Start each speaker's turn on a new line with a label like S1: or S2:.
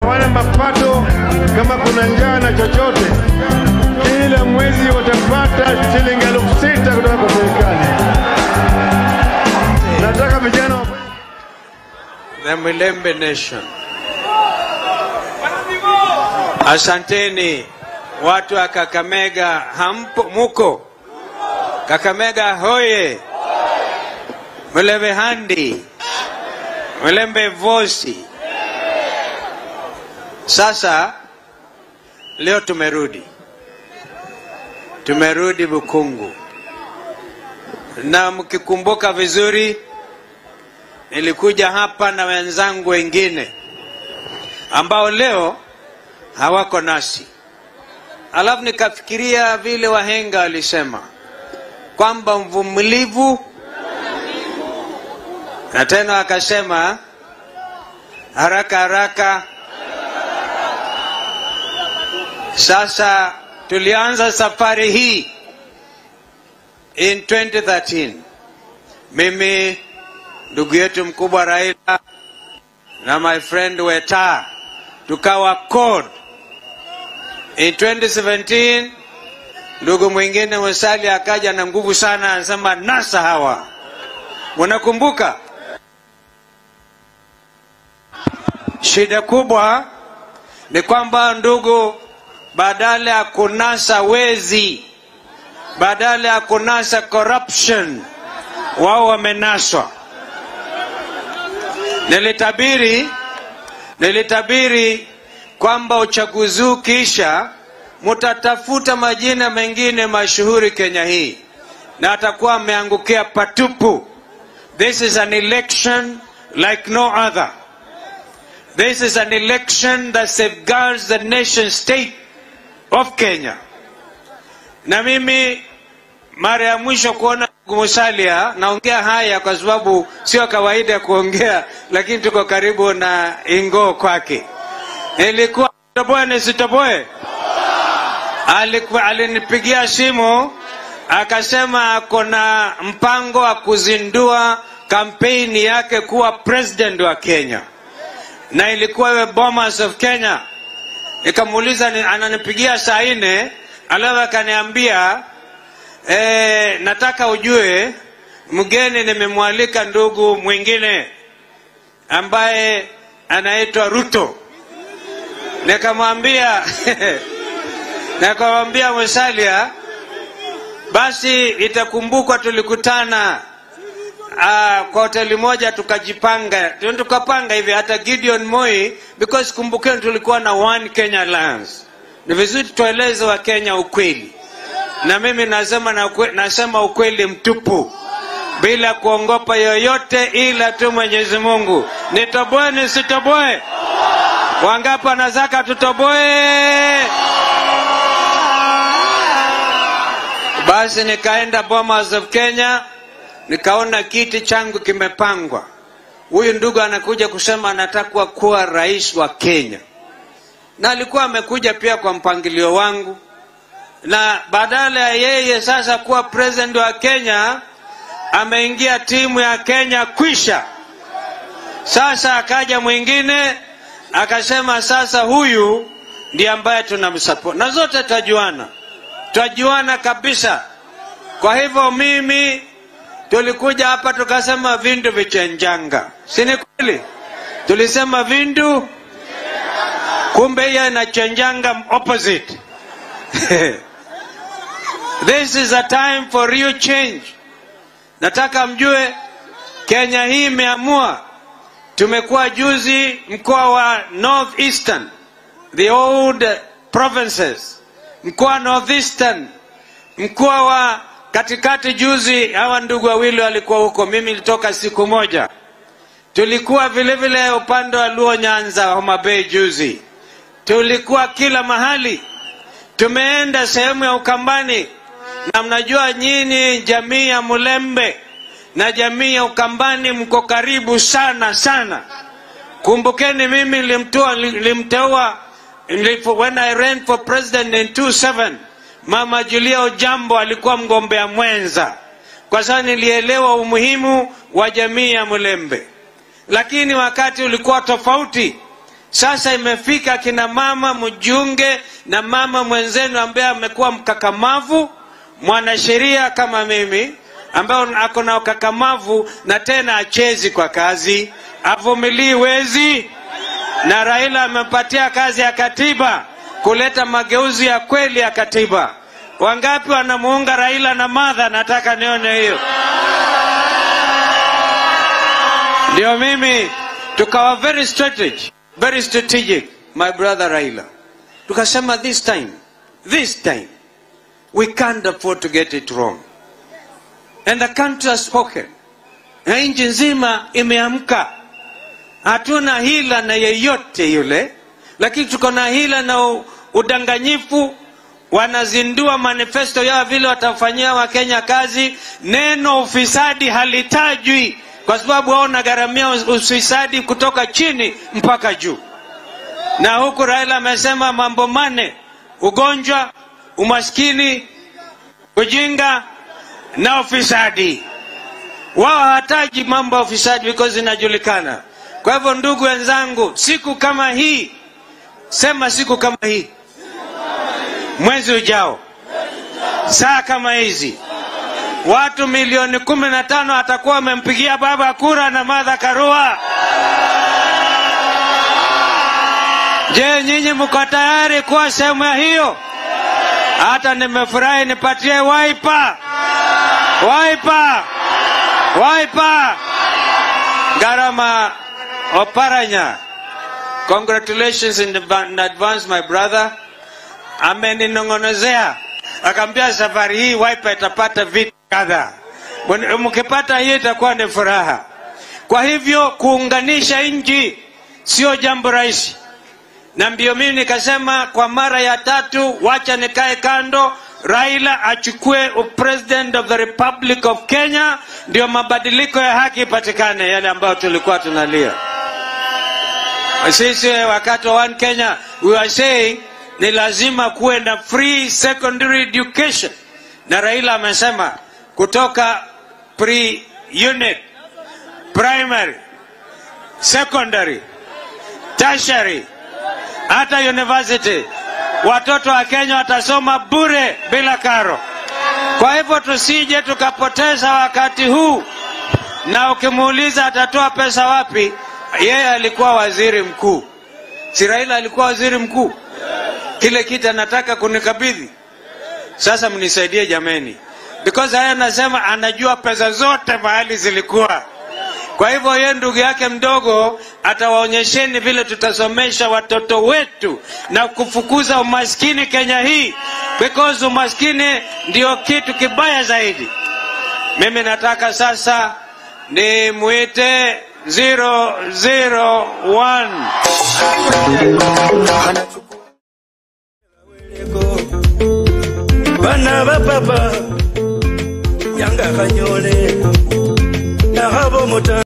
S1: hawana mapato, kama kuna njaa na chochote, kila mwezi watapata shilingi elfu sita kutoka kwa serikali. Nataka vijana wa
S2: The Mwilembe Nation. Asanteni watu wa Kakamega, hampo muko? Kakamega hoye! Mwilembe handi, Mwilembe vosi. Sasa leo tumerudi, tumerudi Bukungu, na mkikumbuka vizuri nilikuja hapa na wenzangu wengine ambao leo hawako nasi, alafu nikafikiria vile wahenga walisema kwamba mvumilivu, na tena wakasema haraka haraka. Sasa tulianza safari hii in 2013 mimi ndugu yetu mkubwa Raila na my friend Weta tukawa CORD. In 2017 ndugu mwingine Musalia akaja na nguvu sana, anasema nasa hawa, munakumbuka? Shida kubwa ni kwamba ndugu, badala ya kunasa wezi, badala ya kunasa corruption, wao wamenaswa. Nilitabiri, nilitabiri kwamba uchaguzi huu kisha mutatafuta majina mengine mashuhuri Kenya hii na atakuwa ameangukia patupu. This is an election like no other. This is an election that safeguards the nation state of Kenya. Na mimi mara ya mwisho kuona Musalia, naongea haya kwa sababu sio kawaida ya kuongea, lakini tuko karibu na ingo kwake. Nilikuwa toboe nisitoboe, alikuwa alinipigia simu akasema ako na mpango wa kuzindua kampeni yake kuwa president wa Kenya, na ilikuwa iwe Bomas of Kenya. Nikamuuliza, ni- ananipigia saa nne, alafu akaniambia E, nataka ujue mgeni nimemwalika ndugu mwingine ambaye anaitwa Ruto. Nikamwambia nikamwambia Musalia, basi itakumbukwa tulikutana uh, kwa hoteli moja tukajipanga, tukapanga hivi hata Gideon Moi, because kumbukeni tulikuwa na One Kenya Alliance. Ni vizuri tueleze wa Kenya ukweli na mimi nasema, na ukwe, nasema ukweli mtupu bila kuongopa yoyote ila tu Mwenyezi Mungu. Nitoboe nisitoboe? Wangapi wanataka tutoboe? Basi nikaenda Bomas of Kenya, nikaona kiti changu kimepangwa. Huyu ndugu anakuja kusema anataka kuwa rais wa Kenya, na alikuwa amekuja pia kwa mpangilio wangu na badala ya yeye sasa kuwa president wa Kenya ameingia timu ya Kenya kwisha. Sasa akaja mwingine akasema sasa huyu ndiye ambaye tunamsupport, na zote twajuana, twajuana kabisa. Kwa hivyo mimi tulikuja hapa tukasema vindu vichenjanga, si ni kweli? Tulisema vindu, kumbe hiyo inachenjanga opposite This is a time for real change. Nataka mjue Kenya hii imeamua. Tumekuwa juzi mkoa wa North Eastern, the old provinces, mkoa wa North Eastern, mkoa wa katikati. Juzi hawa ndugu wawili walikuwa huko, mimi nilitoka siku moja. Tulikuwa vile vile upande wa Luo Nyanza, Homa Bay juzi. Tulikuwa kila mahali, tumeenda sehemu ya Ukambani na mnajua nyinyi jamii ya Mulembe na jamii ya Ukambani mko karibu sana sana. Kumbukeni mimi nilimtoa nilimteua nilipo- when I ran for president in 27 Mama Julia Ojambo alikuwa mgombea mwenza, kwa sababu nilielewa umuhimu wa jamii ya Mulembe, lakini wakati ulikuwa tofauti. Sasa imefika kina mama mjunge na mama mwenzenu ambaye amekuwa mkakamavu, mwanasheria kama mimi, ambaye ako na ukakamavu na tena achezi kwa kazi, avumilii wezi, na Raila amempatia kazi ya katiba kuleta mageuzi ya kweli ya katiba. Wangapi wanamuunga Raila na Martha? Nataka nione hiyo. Ndio mimi tukawa very strategic, very strategic, my brother Raila. Tukasema this time, this time we can't afford to get it wrong. And the country has spoken. Na nchi nzima imeamka. Hatuna hila na yeyote yule, lakini tuko na hila na u- udanganyifu. Wanazindua manifesto yao vile watafanyia Wakenya kazi. Neno ufisadi halitajwi kwa sababu wao wanagharamia ufisadi kutoka chini mpaka juu, na huku Raila amesema mambo mane: ugonjwa, umaskini, ujinga na ufisadi. Wao hawataji mambo ya ufisadi because inajulikana. Kwa hivyo, ndugu wenzangu, siku kama hii, sema siku kama hii, mwezi ujao, saa kama hizi, watu milioni kumi na tano atakuwa wamempigia baba kura na Martha Karua. Je, nyinyi mko tayari kuwa sehemu ya hiyo? Hata nimefurahi, nipatie waipa, waipa, waipa. Garama Oparanya, congratulations in, adva- in advance my brother. Ameninong'onezea akaambia safari hii Wiper itapata vitu kadhaa, Mwen- mkipata hiyo itakuwa ni furaha. Kwa hivyo kuunganisha nchi sio jambo rahisi, na ndio mimi nikasema kwa mara ya tatu, wacha nikae kando, Raila achukue president of the Republic of Kenya, ndio mabadiliko ya haki ipatikane, yale ambayo tulikuwa tunalia. Sisi wakati wa One Kenya we were saying ni lazima kuwe na free secondary education, na Raila amesema kutoka pre unit, primary, secondary, tertiary hata university, watoto wa Kenya watasoma bure bila karo. Kwa hivyo tusije tukapoteza wakati huu, na ukimuuliza atatoa pesa wapi, yeye alikuwa waziri mkuu, si Raila alikuwa waziri mkuu? Kile kitu anataka kunikabidhi sasa, mnisaidie jameni, because haya anasema anajua pesa zote mahali zilikuwa. Kwa hivyo yeye ndugu yake mdogo atawaonyesheni vile tutasomesha watoto wetu na kufukuza umaskini Kenya hii, because umaskini ndio kitu kibaya zaidi. Mimi nataka sasa ni mwite 001
S3: bana ba papa yanga kanyole nahabo mota